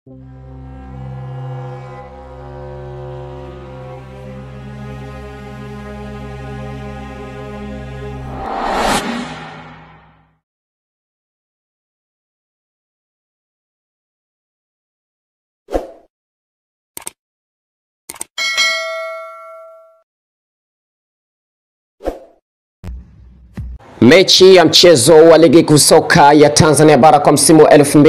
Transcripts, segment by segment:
Mechi ya mchezo wa ligi kuu soka ya Tanzania bara kwa msimu wa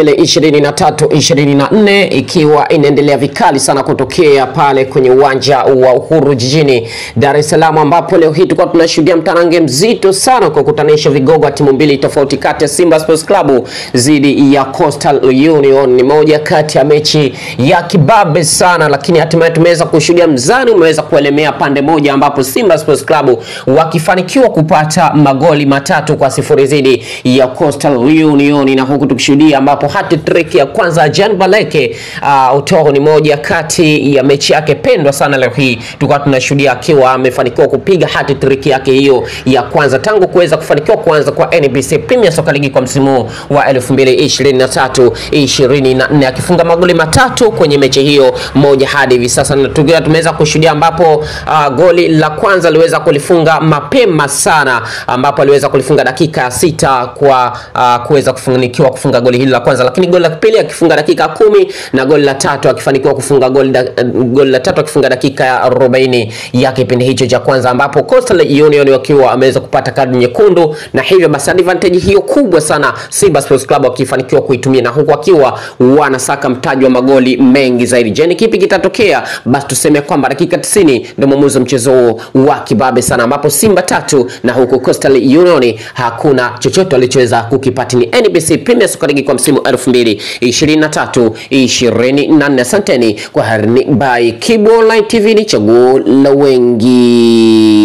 2023-2024 ikiwa inaendelea vikali sana kutokea pale kwenye uwanja wa Uhuru jijini Dar es Salaam, ambapo leo hii tulikuwa tunashuhudia mtanange mzito sana kwa kukutanisha vigogo wa timu mbili tofauti kati ya Simba Sports Club dhidi ya Coastal Union. Ni moja kati ya mechi ya kibabe sana, lakini hatimaye tumeweza kushuhudia mzani umeweza kuelemea pande moja, ambapo Simba Sports Club wakifanikiwa kupata magoli matatu kwa sifuri dhidi ya Coastal Union, na huku tukishuhudia ambapo hat trick ya kwanza Jean Baleke uh, Utoro ni moja kati ya mechi yake pendwa sana leo hii, tulikuwa tunashuhudia akiwa amefanikiwa kupiga hat trick yake hiyo ya kwanza tangu kuweza kufanikiwa kuanza kwa NBC Premier Soccer League kwa msimu wa 2023 24 akifunga magoli matatu kwenye mechi hiyo moja hadi hivi sasa, na tukiwa tumeweza kushuhudia ambapo uh, goli la kwanza aliweza kulifunga mapema sana ambapo aliweza kulifunga dakika ya sita kwa uh, kuweza kufanikiwa kufunga goli hili la kwanza, lakini goli la pili akifunga dakika kumi na goli la tatu akifanikiwa kufunga goli, da, goli la tatu akifunga dakika ya 40 ya kipindi hicho cha kwanza, ambapo Coastal Union wakiwa ameweza kupata kadi nyekundu, na hivyo basi advantage hiyo kubwa sana Simba Sports Club wakifanikiwa kuitumia, na huku wakiwa wanasaka mtaji wa magoli mengi zaidi. Je, ni kipi kitatokea? Basi tuseme kwamba dakika 90 ndio mwamuzi wa mchezo huo wa kibabe sana, ambapo Simba tatu na huku Coastal Union hakuna chochote walichoweza kukipata. Ni NBC Premier Soccer League kwa msimu 2023 24. Asanteni kwa harini by Kibu Online TV, ni chaguo la wengi.